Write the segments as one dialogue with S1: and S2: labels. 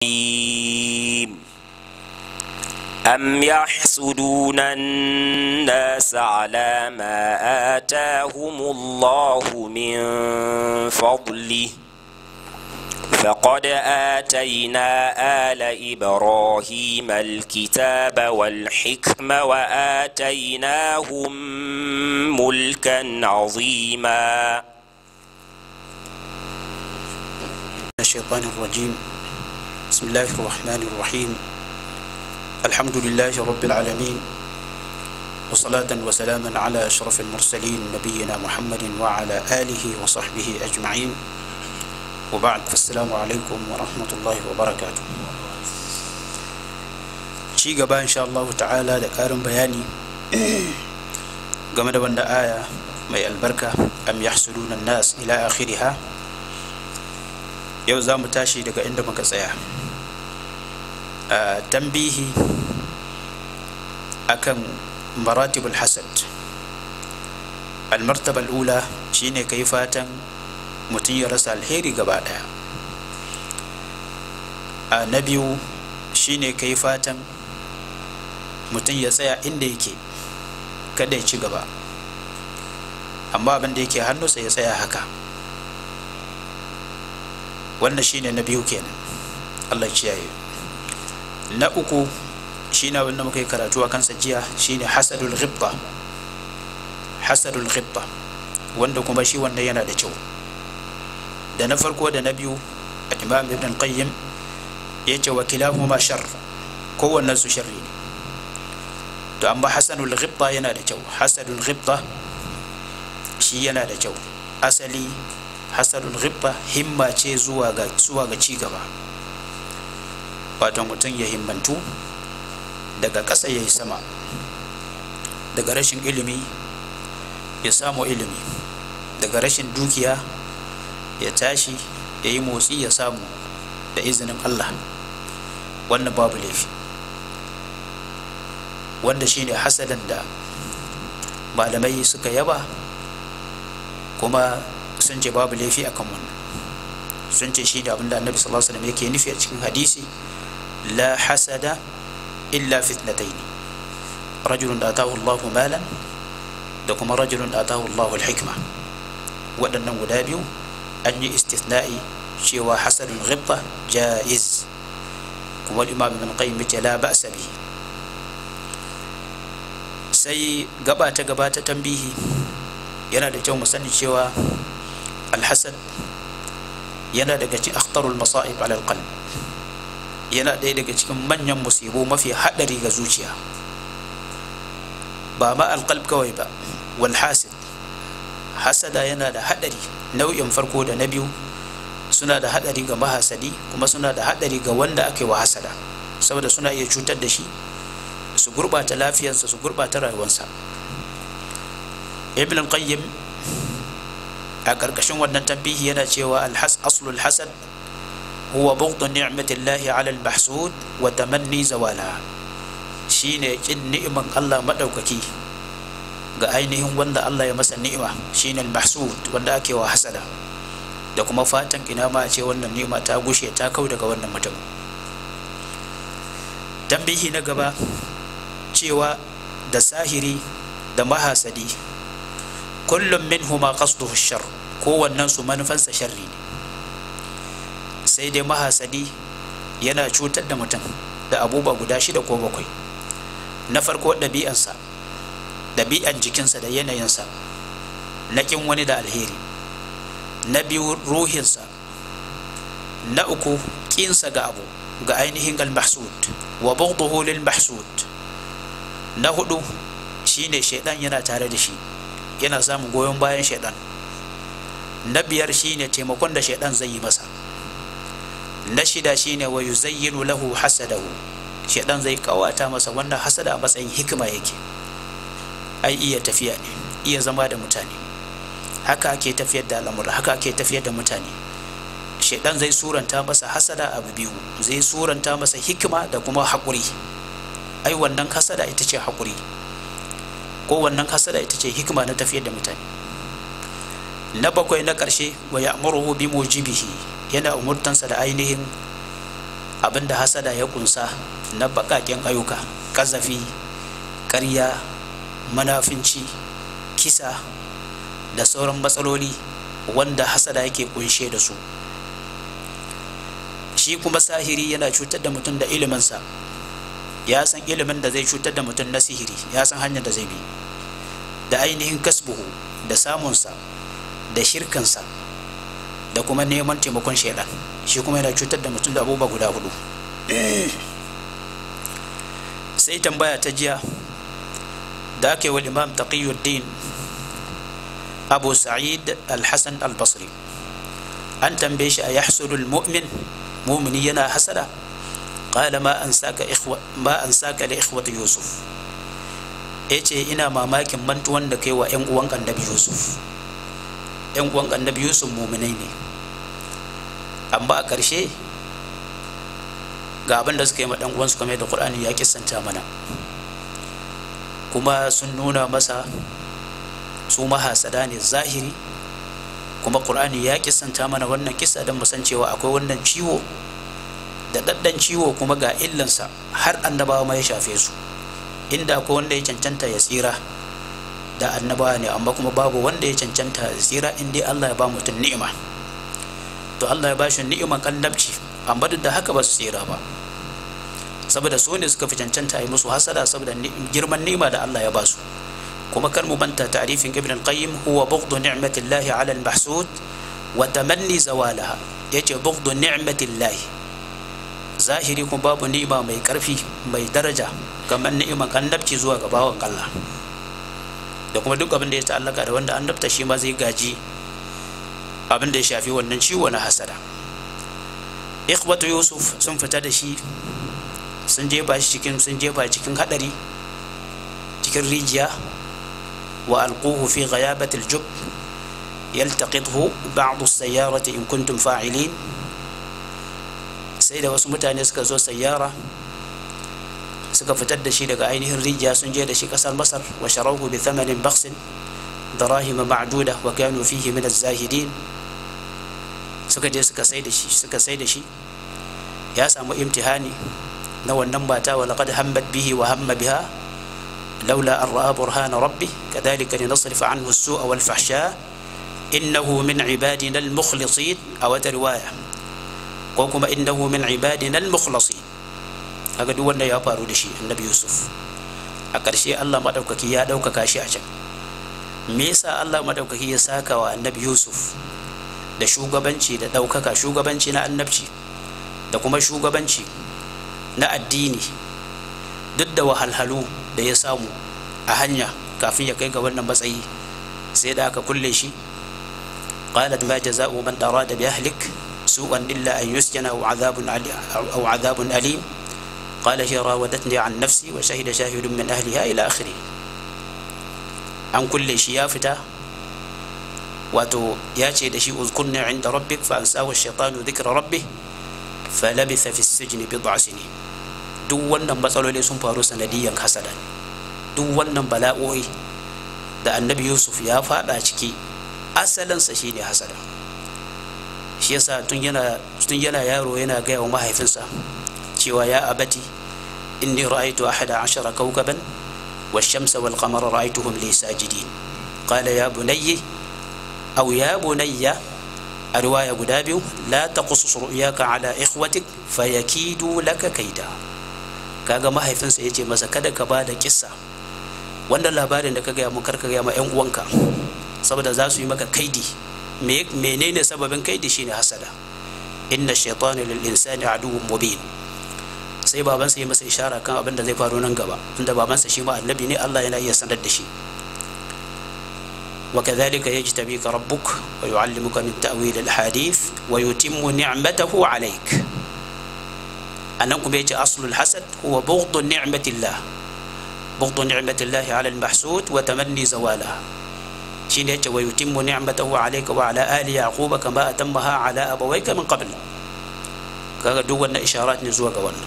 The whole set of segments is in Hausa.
S1: أم يحسدون الناس على ما آتاهم الله من فضله فقد آتينا آل إبراهيم الكتاب والحكمة وآتيناهم ملكا عظيما
S2: الشيطان الرجيم بسم الله الرحمن الرحيم الحمد لله رب العالمين وصلاة وسلاما على أشرف المرسلين نبينا محمد وعلى آله وصحبه أجمعين وبعد فالسلام عليكم ورحمة الله وبركاته ci gaba insha Allah ta'ala da ƙarin bayani game da wanda aya mai albarka am yahsuduna nas ila akhiriha yau za mu tashi daga inda muka tsaya a tambihi akan maratibul hasad almartaba al'ula shine kai fatan mutum ya rasa alheri gaba daya a na biyu shine kai fatan mutum ya tsaya inda yake kada ya ci gaba amma abin da yake hannunsa ya tsaya haka wannan shine na biyu kenan Allah ciyaye na uku shine wanda muka yi karatu a kansa jiya shine hasadul ghibba hasadul ghibba wanda kuma shi wanda yana da kyau da na farko da na biyu imam ibn qayyim ya ce wa kilahuma shar kowannen su sharri ne to amma hasanul ghibba yana da kyau hasadul ghibba shi yana da kyau asali hasadul ghibba himma ce zuwa ga zuwa ga cigaba wato mutum ya himmantu daga ƙasa ya yi sama daga rashin ilimi ya samu ilimi daga rashin dukiya ya tashi ya yi motsi ya samu da izinin Allah wannan babu laifi wanda shine hasadan da malamai suka yaba kuma sun ce babu laifi akan wannan sun ce shi da abinda annabi sallallahu alaihi wasallam yake nufi a cikin hadisi la hasada illa fitnatayn rajulun atahu Allahu malan da kuma rajulun atahu Allahu al-hikma waɗannan guda biyu an yi istithna'i cewa hasadul ghibba jaiz kuma imam ibn qayyim ya la ba'sa bihi sai gaba ta gaba ta tambihi yana da kyau mu sani cewa alhasad yana daga cikin akhtarul masa'ib ala alqalb yana ɗaya daga cikin manyan musibu mafi haɗari ga zuciya ba ma alqalb kawai ba wal hasid hasada yana da haɗari nau'in farko da na biyu suna da haɗari ga mahasadi kuma suna da haɗari ga wanda ake wa hasada saboda suna iya cutar da shi su gurɓata lafiyarsa su gurɓata rayuwarsa ibn qayyim a ƙarƙashin wannan tambihi yana cewa alhas aslul hasad huwa bughdu ni'matillahi 'ala al-mahsud wa tamanni zawala shine kin ni'iman Allah madaukaki ga ainihin wanda Allah ya masa ni'ima shine al-mahsud wanda ake wa hasada da kuma fatan ina ma a ce wannan ni'ima ta gushe ta kau daga wannan mutum tambihi na gaba cewa da sahiri da mahasadi kullum min huma qasduhu shar kowannen su manufansa sharri ne sai dai mahasadi yana cutar da mutum da abubuwa guda shida ko bakwai na farko ɗabi'ansa ɗabi'an jikinsa da yanayinsa na ƙin wani da alheri na biyu ruhinsa na uku ƙinsa ga abu ga ainihin al-mahsud wa bughduhu lil mahsud na hudu shine shaidan yana tare da shi yana samun goyon bayan shaidan na biyar shine taimakon da shaidan zai yi masa na shida shine wa yuzayyinu lahu hasadahu shaidan zai kawata masa wannan hasada a matsayin hikima yake ai iya tafiya ne iya zama da mutane haka ake tafiyar da al'amura haka ake tafiyar da mutane shaidan zai suranta masa hasada abu biyu zai suranta masa hikima da kuma haƙuri ai wannan hasada ita ce haƙuri ko wannan hasada ita ce hikima na tafiyar da mutane na bakwai na ƙarshe wa ya'muruhu bi mujibihi yana umurtansa da ainihin abinda hasada ya kunsa na bakaken ayyuka kazafi ƙarya manafinci kisa da sauran matsaloli wanda hasada yake kunshe da su shi kuma sahiri yana cutar da mutum da iliminsa ya san ilimin da zai cutar da mutum na sihiri ya san hanyar da zai bi da ainihin kasbuhu da samunsa da shirkansa da kuma neman taimakon shaidan shi kuma yana cutar da mutum da abubuwa guda hudu sai tambaya ta jiya da aka yi wa imam taqiyuddin abu sa'id al-hassan al-basri an tambaye shi a yahsudul mu'min mumini yana hasada qala ma an saka ikhwa ma an saka li ikhwati yusuf yace ina mamakin mantuwan da kai wa yan uwan annabi yusuf yan uwan annabi yusuf muminai ne amma a ƙarshe ga abin da suka yi ma dan uwansu kamar da qur'ani ya kissanta mana kuma sun nuna masa su mahasada ne zahiri kuma qur'ani ya kissanta mana wannan kissa don mu san cewa akwai wannan ciwo da daddan ciwo kuma ga illansa har annabawa ma ya shafe su inda akwai wanda ya cancanta ya tsira da annabawa ne amma kuma babu wanda ya cancanta ya tsira in dai Allah ya ba mutum ni'ima to Allah ya ba shi ni'iman kallabci amma duk da haka ba su tsira ba saboda su ne suka fi cancanta yi musu hasada saboda girman ni'ima da Allah ya ba su kuma kar mu manta ta'rifin ibn al-qayyim huwa bughdu ni'matillahi 'ala al-mahsud wa tamanni zawalaha yace bughdu ni'matillahi zahiri kuma babu ni'ima mai karfi mai daraja kamar ni'iman annabci zuwa ga bawan Allah da kuma duk abin da ya ta'allaka da wanda annabta shi ma zai gaji abin da ya shafi wannan ciwo na hasada ikhwatu yusuf sun fita da shi sun jefa shi cikin sun jefa cikin hadari cikin rijiya wa alquhu fi ghayabati aljub yaltaqithu ba'd as-sayyarati in kuntum fa'ilin sai da wasu mutane suka zo sayyara suka fitar da shi daga ainihin rijiya sun je da shi kasar masar wa sharahu bi thamanin baksin darahim ma'duda wa kanu fihi min az-zahidin suka je suka sai da shi suka sai da shi ya samu imtihani na wannan mata wa laqad hammat bihi wa hamma biha laula an ra'a burhana rabbi kadhalika linasrif anhu as-su'a wal fahsha innahu min ibadina al-mukhlasin aw riwaya ko kuma innahu min ibadina al-mukhlasin kaga duk wanda ya faru da shi annabi yusuf a ƙarshe Allah madaukaki ya ɗaukaka shi a can me yasa Allah madaukaki ya saka wa annabi yusuf da shugabanci da ɗaukaka shugabanci na annabci da kuma shugabanci na addini duk da wahalhalu da ya samu a hanya kafin ya kai ga wannan matsayi sai da aka kulle shi qalat ma jaza'u man arada bi ahlik su'an illa an yusjana aw adhabun aw adhabun alim قال هي راودتني عن نفسي وشهد شاهد من أهلها إلى آخره an kulle shi ya fita wato ya ce da shi uzkurni inda rabbik fa ansahu shaitanu dhikra rabbih fa labitha fi sijni bid'a sinin duk wannan matsaloli sun faru sanadiyan hasada duk wannan bala'o'i da annabi yusuf ya fada ciki asalinsa shine hasada shi yasa tun yana tun yana yaro yana gaya wa mahaifinsa cewa ya abati inni ra'aytu ahada ashara kawkaban والشمس والقمر رأيتهم لي ساجدين قال يا بني أو يا بني الرواية قدابي لا تقصص رؤياك على إخوتك فيكيدوا لك كيدا kaga mahaifinsa ya ce masa kada ka ba da kissa wannan labarin da ka gaya mun karka gaya ma yan uwanka saboda za su yi maka kaidi menene sababin kaidi shine hasada inna shaytana lil insani aduwwun mubin sai babansa ya masa ishara kan abin da zai faru nan gaba tunda babansa shi ma annabi ne Allah yana iya sanar da shi وكذلك يجتبيك ربك ويعلمك من تأويل الحديث ويتم نعمته عليك أنكم يجي أصل الحسد هو بغض نعمة الله بغض نعمة الله على المحسود وتمني زوالها شين يجي ويتم نعمته عليك وعلى آل يعقوب كما أتمها على أبويك من قبل kaga duk wannan isharat ne zuwa ga wannan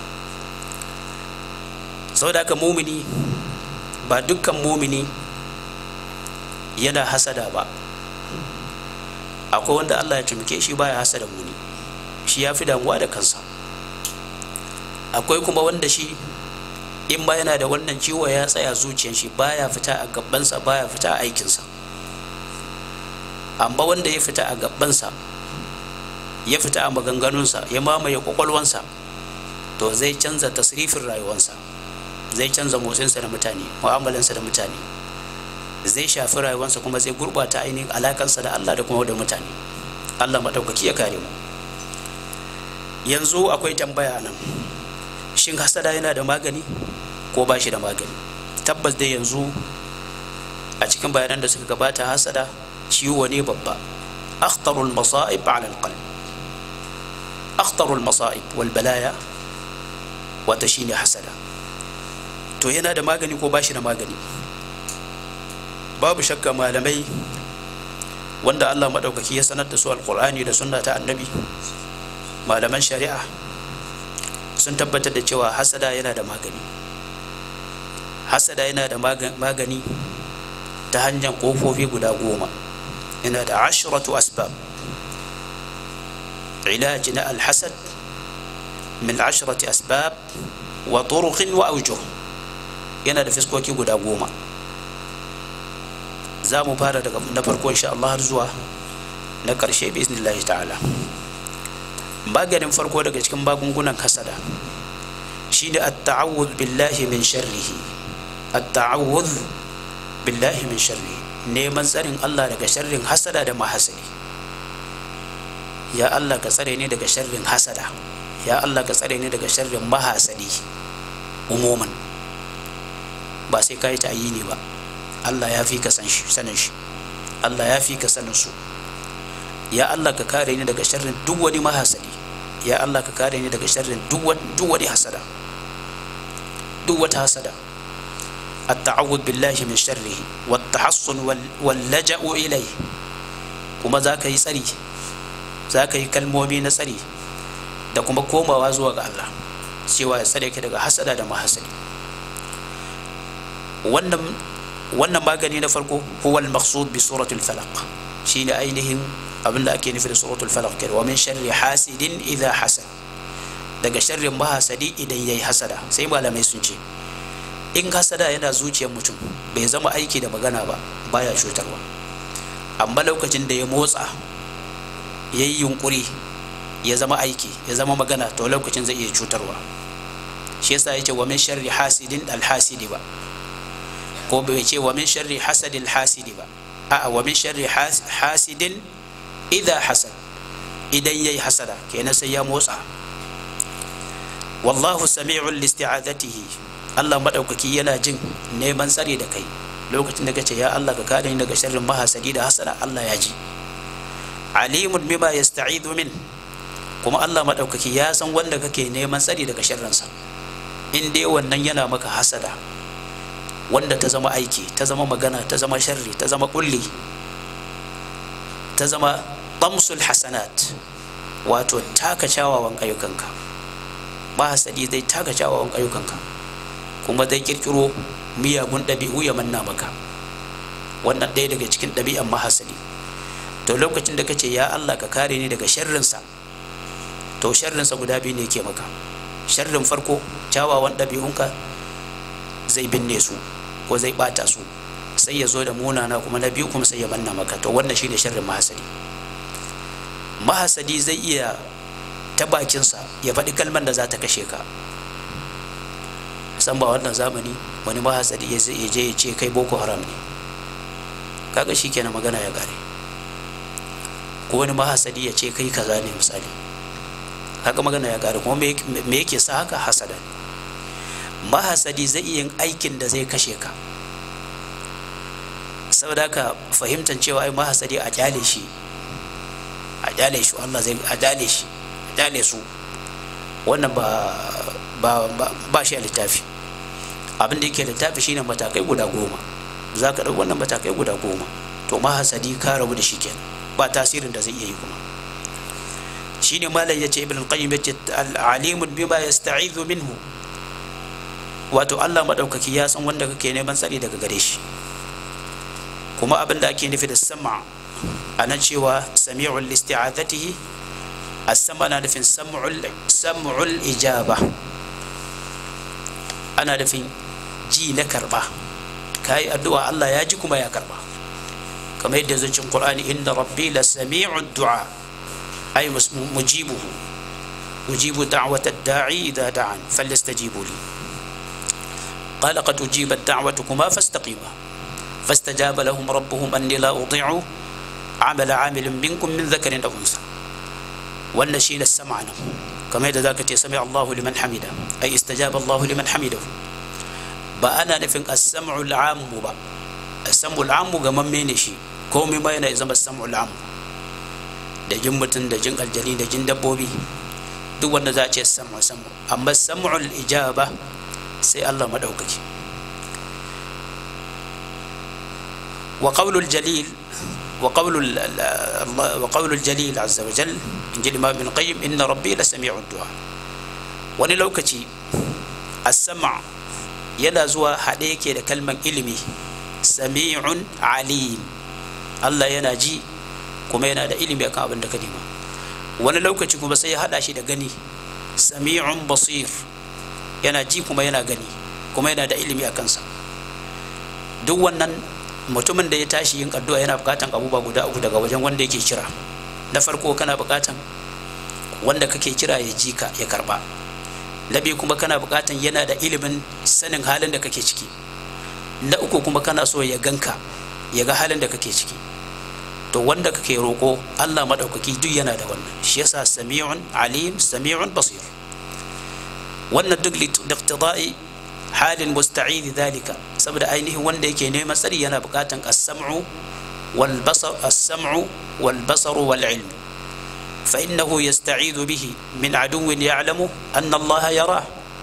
S2: saboda haka mumini ba dukkan mumini yana hasada ba akwai wanda Allah ya tumke shi baya hasada muni shi ya fi damuwa da kansa akwai kuma wanda shi in ba yana da wannan ciwo ya tsaya zuciyar shi baya fita a gabansa baya fita a aikinsa amma wanda ya fita a gabansa ya fita a maganganunsa ya mamaye kwakwalwansa to zai canza tasrifin rayuwansa zai canza motsinsa da mutane mu'amalansa da mutane zai shafi rayuwansa kuma zai gurbata ainihin alakansa da Allah da kuma da mutane Allah maɗaukaki ya kare mu yanzu akwai tambaya nan shin hasada yana da magani ko ba shi da magani tabbas dai yanzu a cikin bayanan da suka gabata hasada ciwo ne babba akhtarul masa'ib ala alqalb akhtarul masa'ib wal balaya wata shine hasada to yana da magani ko ba shi da magani babu shakka malamai wanda Allah maɗaukaki ya sanar da su alƙur'ani da sunna ta annabi malaman shari'a sun tabbatar da cewa hasada yana da magani hasada yana da magani ta hanyar ƙofofi guda goma yana da ashiratu asbab ilaji na alhasad min ashirati asbab wa turuqin wa aujuh yana da fiskoki guda goma za mu fara daga na farko insha Allah har zuwa na ƙarshe bi iznillahi ta'ala maganin farko daga cikin magungunan hasada shine at-ta'awudh billahi min sharrihi at-ta'awudh billahi min sharrihi neman tsarin Allah daga sharrin hasada da mahasadi ya Allah ka tsare ni daga sharrin hasada ya Allah ka tsare ni daga sharrin mahasadi umuman ba sai ka yi ta'ayini ba Allah ya fi ka sanin shi Allah ya fi ka sanin su ya Allah ka kare ni daga sharrin duk wani mahasadi ya Allah ka kare ni daga sharrin duk wani hasada duk wata hasada التعوذ بالله من شره والتحصن واللجأ إليه kuma za ka yi tsari za ka yi kalmomi na tsari da kuma komawa zuwa ga Allah cewa ya tsare ka daga hasada da mahasadi wannan wannan magani na farko huwa al-maqsud bi suratul falaq shine ainihin abin da ake nufi da suratul falaq kai wa min sharri hasidin idha hasad daga sharrin mahasadi idan yayi hasada sai malamai sun ce in hasada yana zuciyar mutum bai zama aiki da magana ba baya cutarwa amma lokacin da ya motsa ya yi yunkuri ya zama aiki ya zama magana to lokacin zai iya cutarwa shi yasa ya ce wa min sharri hasidin alhasidi ba ko bai ce wa min sharri hasadil hasidi ba a'a wa min sharri hasidin idha hasad idan yayi hasada kenan sai ya motsa wallahu sami'un listi'azatihi Allah madaukaki yana jin neman tsare da kai lokacin da kace ya Allah ka kare ni daga sharrin mahasadi da hasada Allah ya ji alimun bima yasta'idu min kuma Allah madaukaki ya san wanda kake neman tsare daga sharrinsa in dai wannan yana maka hasada wanda ta zama aiki ta zama magana ta zama sharri ta zama kulli ta zama tamsul hasanat wato taka kyawawan ayyukanka mahasadi zai taka kyawawan ayyukanka kuma zai kirkiro miyagun ɗabi'u ya manna maka wannan ɗaya daga cikin ɗabi'an mahasadi to lokacin da kace ya Allah ka kare ni daga sharrinsa to sharrinsa guda biyu ne ke maka sharrin farko kyawawan ɗabi'unka zai binne su ko zai ɓata su sai ya zo da munana kuma na biyu kuma sai ya manna maka to wannan shine sharrin mahasadi mahasadi zai iya ta bakinsa ya faɗi kalmar da za ta kashe ka san ba wannan zamani wani mahasadi ya je ya ce kai boko haram ne kaga shi kenan magana ya gare ko wani mahasadi ya ce kai kaza ne misali haka magana ya gare kuma me yake sa haka hasada mahasadi zai iya yin aikin da zai kashe ka saboda haka fahimtar cewa ai mahasadi a kyale shi a kyale shi Allah zai a kyale shi a kyale su wannan ba ba ba shi a littafi abin da yake littafi shine matakai guda goma za ka ɗau wannan matakai guda goma to mahasadi ka rabu da shi kenan ba tasirin da zai iya yi kuma shine malam yace ibn al-qayyim yace al-alimun bima yasta'idhu minhu wato Allah madaukaki ya san wanda kake neman tsari daga gare shi kuma abin da ake nufi da sama ana cewa sami'ul listi'azatihi as-sama na nufin sam'ul sam'ul ijaba ana nufin ji na karba ka yi addu'a Allah ya ji kuma ya karba kamar yadda zai cin Qur'ani inna rabbi la sami'u du'a ay mujibuhu ujibu da'wata da'i idha da'an falyastajibu li qala qad ujibat da'watukuma fastaqima fastajaba lahum rabbuhum anni la udhi'u amala 'amilin minkum min dhakarin aw unsa wannan shine sam'a nan kamar yadda zaka ce sami Allahu liman hamida ay istajaba Allahu liman hamidahu ba ana nufin as-sam'u al-'ammu ba as-sam'u al-'ammu ga mamme ne shi komai ma yana zama as-sam'u al-'ammu da jin mutum da jin aljani da jin dabbobi duk wanda za a ce sam'u sam'u amma sam'u al-ijaba sai Allah madaukaki wa qawlu al-jalil wa qawlu wa qawlu al-jalil azza wa jalla inji imam ibn qayyim inna rabbi la sami'u du'a wani lokaci as-sam' yana zuwa haɗe yake da kalman ilimi sami'un alim Allah yana ji kuma yana da ilimi akan abin da ka nema wani lokaci kuma sai ya haɗa shi da gani sami'un basir yana ji kuma yana gani kuma yana da ilimi a kansa duk wannan mutumin da ya tashi yin addu'a yana buƙatan abubuwa guda uku daga wajen wanda yake kira na farko kana buƙatan wanda kake kira ya ji ka ya karba na biyu kuma kana bukatan yana da ilimin sanin halin da kake ciki na uku kuma kana so ya ganka ya ga halin da kake ciki to wanda kake roƙo Allah maɗaukaki duk yana da wannan shi yasa sami'un alim sami'un basir wannan duk liqtida'i halin musta'id dhalika saboda ainihin wanda yake neman tsari yana bukatan as-sam'u wal basar as-sam'u wal basaru wal ilm فإنه يستعيذ به من عدو يعلم أن الله يراه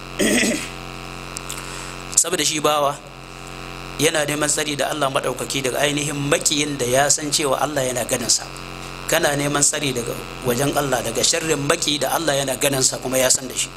S2: saboda shi bawa yana neman tsari da Allah maɗaukaki daga ainihin makiyin da ya san cewa Allah yana ganinsa kana neman tsari daga wajen Allah daga sharrin maki da Allah yana ganinsa kuma ya san da shi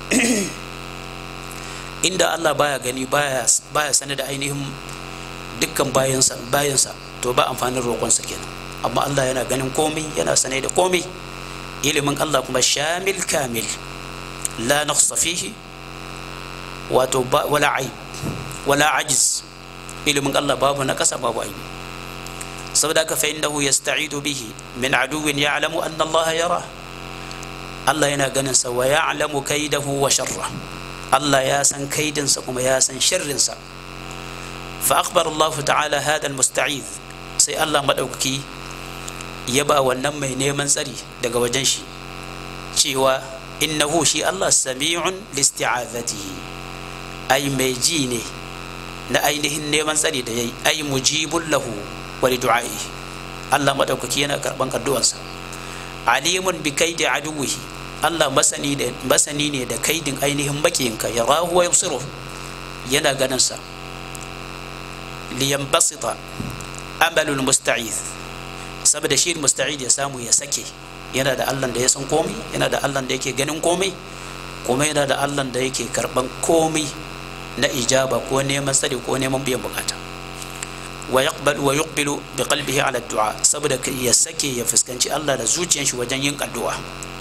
S2: inda Allah baya gani baya baya sani da ainihin dukkan bayansa bayansa to ba amfanin roƙonsa kenan amma Allah yana ganin komai yana sane da komai ilimin Allah kuma shamil kamil la naqsa fihi wato wala aib wala ajiz ilimin Allah babu na kasa babu aibi saboda ka fa innahu yasta'idu bihi min aduwwin ya'lamu anna Allah yara Allah yana ganin sa wa ya'lamu kaidahu wa sharra Allah ya san kaidinsa kuma ya san sharrinsa fa akhbara Allah ta'ala hada al-musta'id sai Allah madaukaki ya ba wannan mai neman tsari daga wajen shi cewa innahu shi Allah sami'un listi'azatihi ai mai ji ne na ainihin neman tsari da yayi ai mujibul lahu wa du'a'i Allah madaukaki yana karban addu'arsa alimun bi kaidi aduwihi Allah masani da masani ne da kaidin ainihin makiyinka ya rahu wa yusiru yana ganin sa liyanbasita amalul musta'iz saboda shi musta'id ya samu ya sake yana da Allah da ya san komai yana da Allah da yake ganin komai kuma yana da Allah da yake karban komai na ijaba ko neman tsari ko neman biyan bukata wa yaqbalu wa yuqbilu bi qalbihi ala du'a saboda ya sake ya fuskanci Allah da zuciyar shi wajen yin addu'a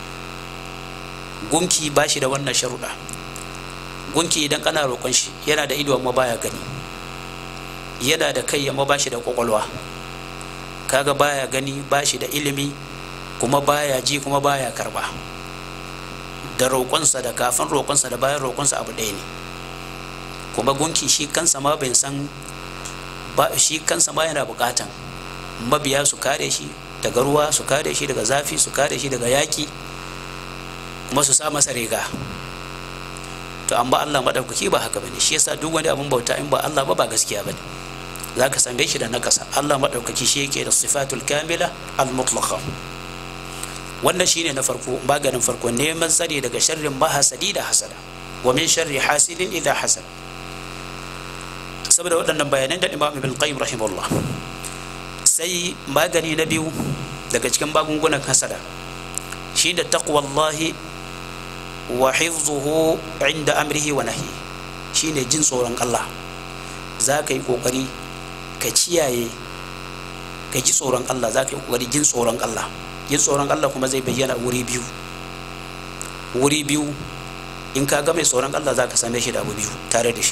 S2: gunki ba shi da wannan sharuɗa gunki idan kana roƙon shi yana da ido amma baya gani yana da kai amma ba shi da kwakwalwa kaga baya gani ba shi da ilimi kuma baya ji kuma baya karba da roƙonsa da kafin roƙonsa da bayan roƙonsa abu ɗaya ne kuma gunki shi kansa ma bai san ba shi kansa ma yana buƙatan mabiya su kare shi daga ruwa su kare shi daga zafi su kare shi daga yaƙi kuma su sa masa riga to amma Allah maɗaukaki ba haka bane shi yasa duk wani abin bauta in ba Allah ba ba gaskiya bane za ka same shi da nakasa Allah maɗaukaki shi yake da sifatul kamila al-mutlaqa wannan shine na farko maganin farko neman tsari daga sharrin mahasadi da hasada wa min sharri hasidin idha hasad saboda waɗannan bayanan da Imam Ibn Qayyim rahimahullah sai magani na biyu daga cikin magungunan hasada shi da taqwallahi wa hifzuhu inda amrihi wa nahyi shine jin tsoron Allah za ka yi kokari ka ciyaye ka ji tsoron Allah za ka yi kokari jin tsoron Allah jin tsoron Allah kuma zai bayyana wuri biyu wuri biyu in ka ga mai tsoron Allah za ka same shi da abu biyu tare da shi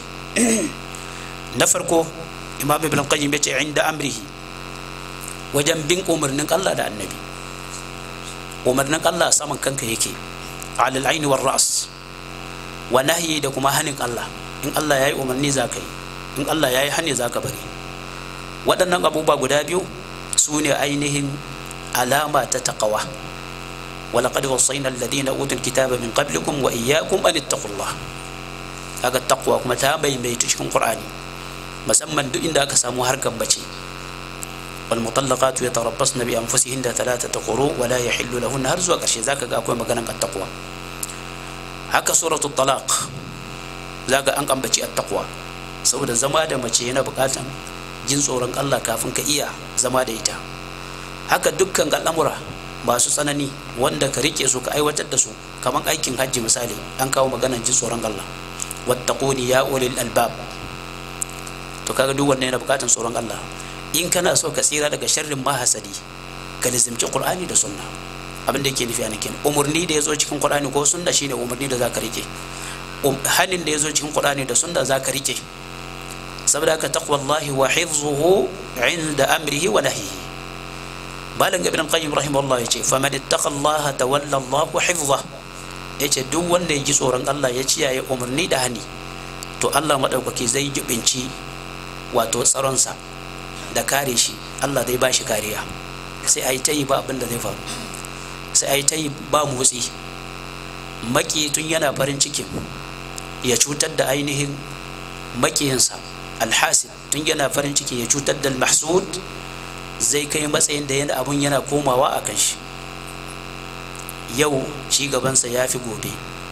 S2: na farko imam ibn qayyim ya ce inda amrihi wajen bin umarnin Allah da annabi umarnin Allah saman kanka yake alal aini war ras wa nahyi da kuma hanin Allah in Allah yayi umarni za ka yi in Allah yayi hani za ka bari waɗannan abubuwa guda biyu su ne ainihin alama ta taqwa ولقد وصينا الذين اوتوا الكتاب من قبلكم واياكم ان اتقوا الله kaga taqwa kuma ta maimaitu cikin qur'ani musamman duk inda aka samu harkar bace wal mutallaqatu yatarabbasna bi anfusihinna thalathata quru wa la yahillu lahunna har zuwa karshe zaka ga akwai maganan at-taqwa haka suratul talaq zaka an ambaci at-taqwa saboda zama da mace yana bukatan jin tsoron Allah kafin ka iya zama da ita haka dukkan al'amura masu tsanani wanda ka rike su ka aiwatar da su kamar aikin hajji misali an kawo maganar jin tsoron Allah wattaquni ya ulil albab to kaga duk wannan yana bukatan tsoron Allah in kana so ka tsira daga sharrin mahasadi ka lizimci qur'ani da sunna abin da yake nufi a nakin umurni da yazo cikin qur'ani ko sunna shine umurni da zaka rike hanin da yazo cikin qur'ani da sunna zaka rike saboda haka taqwallahi wa hifzuhu inda amrihi wa nahyihi malam ibn qayyim rahimahullah yace faman ittaqa Allah tawalla Allah hifzah yace duk wanda ya ji tsoron Allah ya ciyaye umarni da hani to Allah madaukaki zai jibinci wato tsaronsa da kare shi Allah zai ba shi kariya sai a yi ta yi ba abin da zai faru sai a yi ta yi ba motsi maki tun yana farin cikin ya cutar da ainihin makiyinsa alhasid tun yana farin ciki ya cutar da mahsud zai kai matsayin da yana abun yana komawa a kan shi yau ci gabansa ya fi gobe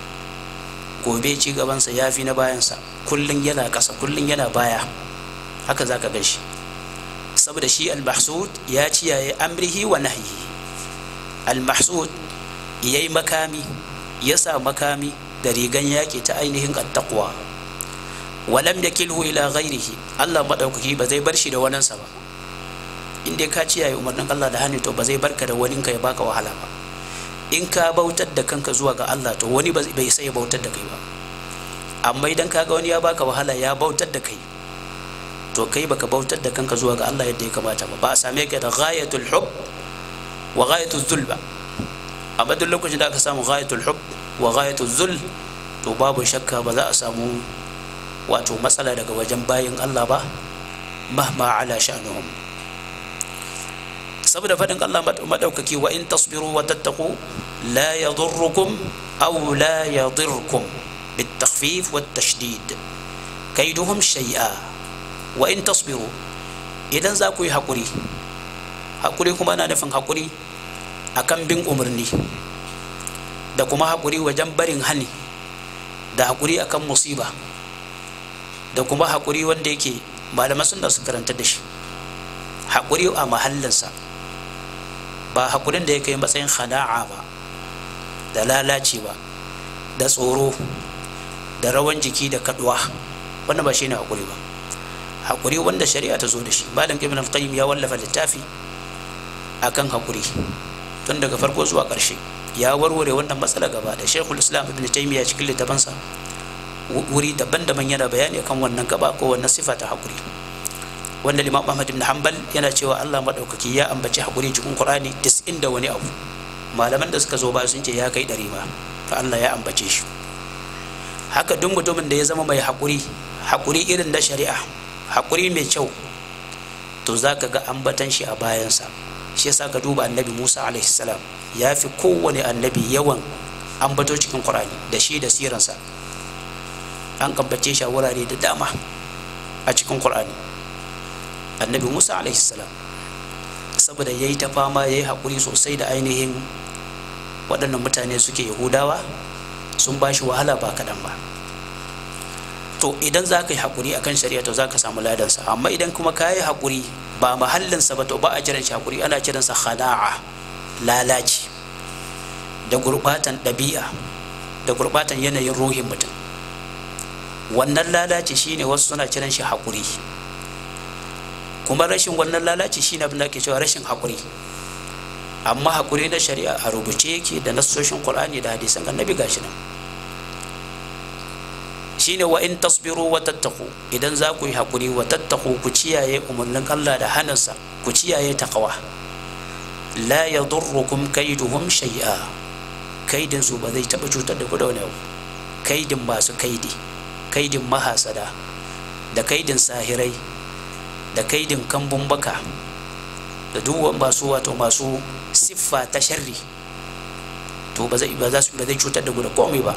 S2: gobe ci gabansa ya fi na bayansa kullum yana ƙasa kullum yana baya haka za ka gan shi saboda shi al-mahsud ya ciyaye amrihi wa nahyihi al-mahsud ya yi makami ya sa makami da rigan yaƙi ta ainihin attaqwa walam yakilhu ila ghairihi Allah madaukaki ba zai bar shi da waninsa ba in dai ka ciyaye umarnin Allah da hannu to ba zai barka da waninka ya baka wahala ba in ka bautar da kanka zuwa ga Allah to wani bai sai ya bautar da kai ba amma idan ka ga wani ya baka wahala ya bautar da kai to kai baka bautar da kanka zuwa ga Allah yadda ya kamata ba ba a same ka da ghayatul hub wa ghayatul zul ba amma duk lokacin da aka samu ghayatul hub wa ghayatul zul to babu shakka ba za a samu wato matsala daga wajen bayin Allah ba mahma ala sha'nuhum saboda faɗin Allah maɗaukaki wa in tasbiru wa tattaku la yadurrukum aw la yadirkum بالتخفيف والتشديد كيدهم شيئا وإن تصبروا إذا زاكو حقوري حقوري كما أنا نفهم حقوري akan bin umarni da kuma haƙuri wajen barin hani da haƙuri akan musiba da kuma haƙuri wanda yake malaman sun da su karanta da shi haƙuri a mahallinsa ba haƙurin da ya kai matsayin khada'a ba da lalaci ba da tsoro da rawan jiki da kaduwa wannan ba shi ne haƙuri ba haƙuri wanda shari'a ta zo da shi malam ibn al-qayyim ya wallafa littafi akan haƙuri tun daga farko zuwa ƙarshe ya warware wannan matsala gaba da shekul islam ibn taymiya cikin littafansa wuri daban-daban yana bayani kan wannan gaba ko wannan sifa ta haƙuri wanda limam ahmad ibn hanbal yana cewa allah maɗaukaki ya ambaci haƙuri cikin qur'ani tis'in da wani abu malaman da suka zo ba sun ce ya kai ɗari ma fa allah ya ambace shi haka duk mutumin da ya zama mai haƙuri haƙuri irin na shari'a haƙuri mai kyau to za ka ga ambatan shi a bayansa shi yasa ka duba annabi musa alaihi salam ya fi kowane annabi yawan ambato cikin qur'ani da shi da siransa an ambace shi a wurare da dama a cikin qur'ani annabi musa alaihi salam saboda ya yi ta fama ya yi haƙuri sosai da ainihin waɗannan mutane suke yahudawa sun ba shi wahala ba kaɗan ba to idan za ka yi haƙuri a kan shari'a to za ka samu ladansa amma idan kuma ka yi haƙuri ba mahallinsa ba to ba a jiran shi haƙuri ana kiransa khada'a lalaci da gurɓatan ɗabi'a da gurɓatan yanayin ruhin mutum wannan lalaci shine wasu suna kiran shi haƙuri kuma rashin wannan lalaci shine abin da ake cewa rashin haƙuri amma haƙuri na shari'a a rubuce yake da nassoshin qur'ani da hadisan annabi gashi nan shine wa in tasbiru wa tattaku idan za ku yi haƙuri wa tattaku ku ciyaye umarnin Allah da hannunsa ku ciyaye taqwa la yadurrukum kaiduhum shay'a kaidin su ba zai taɓa cutar da ku da wani abu kaidin masu kaidi kaidin mahasada da kaidin sahirai da kaidin kambun baka da duk masu wato masu siffa ta sharri to ba zai ba za su ba zai cutar da ku da komai ba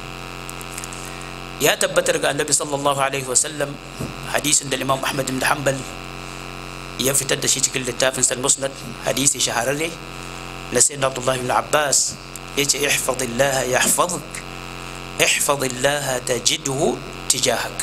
S2: ya tabbatar ga annabi sallallahu alaihi wasallam hadisin da imam ahmad bin hanbal ya fitar da shi cikin littafin sal musnad hadisi shahararre na sayyidina abdullahi bin abbas yace ihfazillah yahfazuk ihfazillah tajidhu tijahak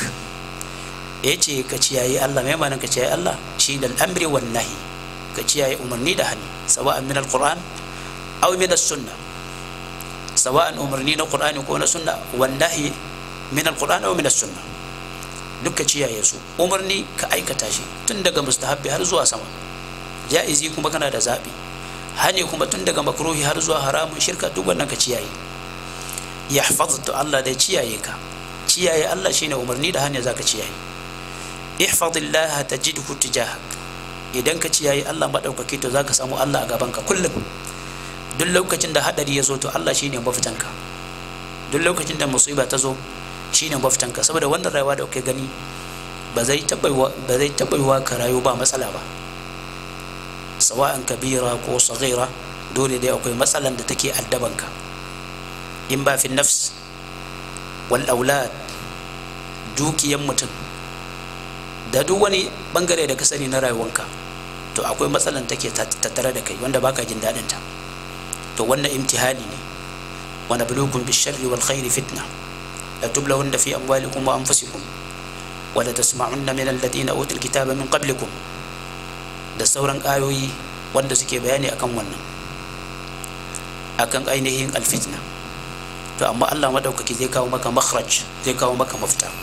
S2: yace ka ciyayi Allah mai manan ka ciyayi Allah shi da al'amri wan nahi ka ciyayi umarni da hannu sawa'an min alquran aw min as-sunnah sawa'an umarni na qur'ani ko na sunna wan nahi min alquran aw min as-sunnah duka ciyaye su umarni ka aikata shi tun daga mustahabbi har zuwa sama ja'izi kuma kana da zabi hani kuma tun daga makruhi har zuwa haramun shirka duk wannan ka ciyaye yahfaztu Allah da ciyaye ka ciyaye Allah shine umarni da hani zaka ciyaye ihfazillah tajidhu tijahak idan ka ciyaye Allah madaukaki to zaka samu Allah a gaban ka kullum duk lokacin da hadari ya zo to Allah shine mafitanka duk lokacin da musiba ta zo shine mafitanka saboda wannan rayuwa da kai gani ba zai taɓa yiwa ka rayu ba matsala ba sawa'an kabira ko saghira dole dai akwai matsalan da take addabanka in ba fi nafs wal aulad dukiyan mutum da duk wani bangare da ka sani na rayuwanka to akwai matsalan take tattare da kai wanda baka jin daɗin ta to wannan imtihani ne wa nabluukum bish-sharri wal khairi fitna لتبلون في أموالكم وأنفسكم ولتسمعن من الذين أوتوا الكتاب من قبلكم da sauran ayoyi wanda suke bayani akan wannan akan ainihin alfitna to amma Allah madaukaki zai kawo maka makhraj zai kawo maka mafita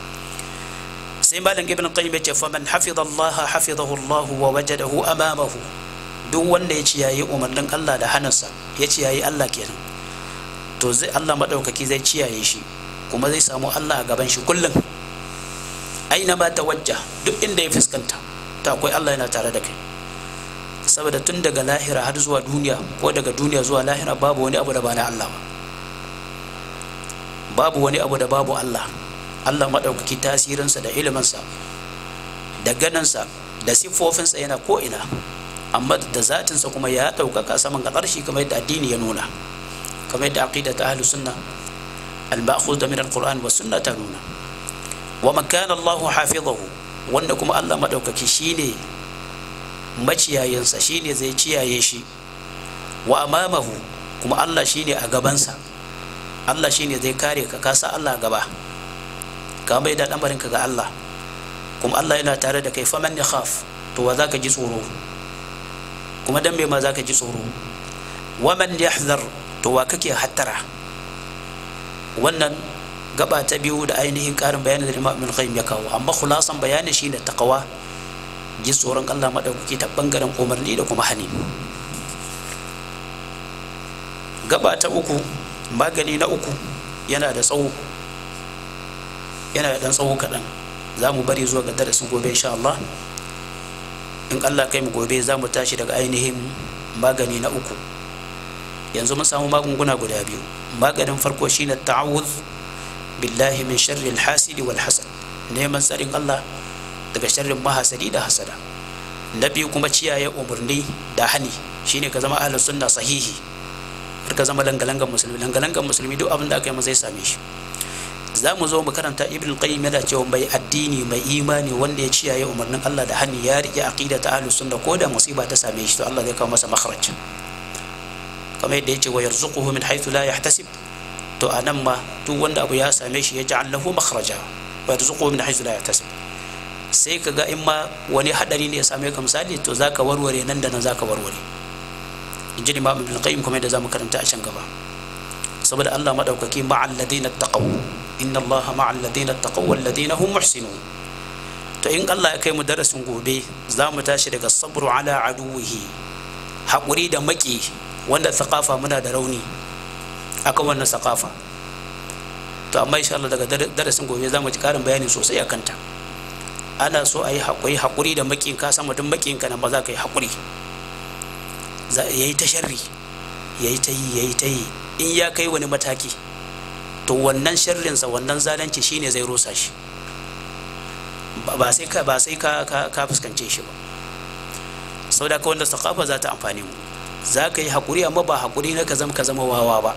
S2: sai malam ibn qayyim yace fa man hafiza Allah hafizahu Allah wa wajadahu amamahu duk wanda ya ciyayi umarnin Allah da hannunsa ya ciyayi Allah kenan to zai Allah madaukaki zai ciyaye shi kuma zai samu Allah a gaban shi kullum aina ma tawajja duk inda ya fuskanta ta akwai Allah yana tare da kai saboda tun daga lahira har zuwa duniya ko daga duniya zuwa lahira babu wani abu da ba na Allah ba babu wani abu da babu Allah Allah maɗaukaki tasirinsa da iliminsa da ganinsa da siffofinsa yana ko'ina amma da zatinsa kuma ya ɗaukaka saman ƙarshi kamar yadda addini ya nuna kamar yadda aqida ta ahlus sunna المأخوذ من القرآن والسنة تنونا ومن كان الله حافظه wanda kuma Allah maɗaukaki shine maciyayensa shine zai ciyaye shi wa amamahu kuma Allah shine a gabansa Allah shine zai kare ka kasa Allah gaba ka mai da ka ga Allah kuma Allah yana tare da kai faman ya khaf to wa za ka ji tsoro kuma dan me ma za ka ji tsoro waman yahzar to wa kake hattara wannan gaba ta biyu da ainihin karin bayanin da Imam Ibn Qayyim ya kawo amma khulasan bayani shine taqwa ji tsoron Allah madaukaki ta bangaren umarni da kuma hani gaba ta uku magani na uku yana da tsawo yana da dan tsawo kaɗan za mu bari zuwa ga darasin gobe insha Allah in Allah kai mu gobe za mu tashi daga ainihin magani na uku yanzu mun samu magunguna guda biyu maganin farko shine ta'awuz billahi min sharri al-hasidi wal hasad neman tsarin Allah daga sharrin mahasadi da hasada na biyu kuma ciyaye umarni da hani shine ka zama ahlus sunna sahihi har ka zama langalangan musulmi langalangan musulmi duk abin da aka yi zai same shi za mu zo mu karanta ibn qayyim yana cewa mai addini mai imani wanda ya ciyaye umarnin Allah da hani ya rike aqida ta ahlus sunna ko da musiba ta same shi to Allah zai kawo masa makhraj kamar yadda yace wa yarzuquhu min haythu la yahtasib to anan ma duk wanda abu ya same shi ya ja'al lahu makhraja wa yarzuquhu min haythu la yahtasib sai ka ga in ma wani hadari ne ya same ka misali to zaka warware nan da nan zaka warware in ji imam ibn qayyim kuma yadda zamu karanta a can gaba saboda Allah madaukaki ma'al ladina taqaw inna Allah ma'al ladina taqaw wal ladina hum muhsinun to in Allah ya kai mu darasin gobe za mu tashi daga sabru ala aduwihi haƙuri da maki wanda thaqafa muna da rauni akan wannan thaqafa to amma insha Allah daga darasin gobe za mu ji karin bayani sosai a kanta ana so a yi haƙuri haƙuri da makin ka san mutum makin ka nan ba za ka yi haƙuri ya yi ta sharri ya yi ta yi ya yi ta yi in ya kai wani mataki to wannan sharrinsa wannan zalunci shine zai rusa shi ba sai ka ba sai ka ka fuskance shi ba sau da wanda sakafa za ta amfani mu za ka yi haƙuri amma ba haƙuri na ka zama ka zama wawa ba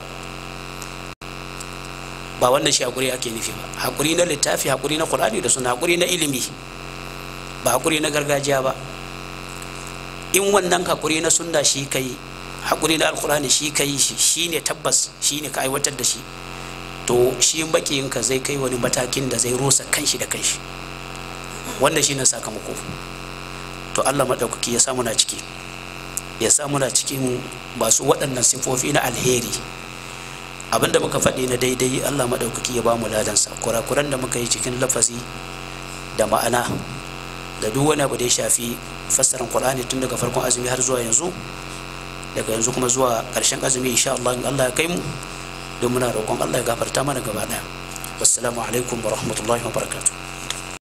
S2: ba wannan shi haƙuri ake nufi ba haƙuri na littafi haƙuri na ƙur'ani da suna haƙuri na ilimi ba haƙuri na gargajiya ba in wannan haƙuri na sunna shi kai haƙuri na alƙur'ani shi kai shi shine tabbas shine ka aiwatar da shi to shi ka zai kai wani matakin da zai rusa kanshi da kanshi wannan shine sakamako to Allah maɗaukaki ya samu na ciki ya samu na cikin masu waɗannan sifofi na alheri abinda muka faɗi na daidai Allah maɗaukaki ya ba mu ladansa kurakuran da muka yi cikin lafazi da ma'ana da duk wani abu da ya shafi fassarar Qur'ani tun daga farkon azumi har zuwa yanzu daga yanzu kuma zuwa ƙarshen azumi insha Allah in Allah ya kai mu don muna roƙon Allah ya gafarta mana gaba ɗaya wassalamu alaikum wa rahmatullahi wa barakatuh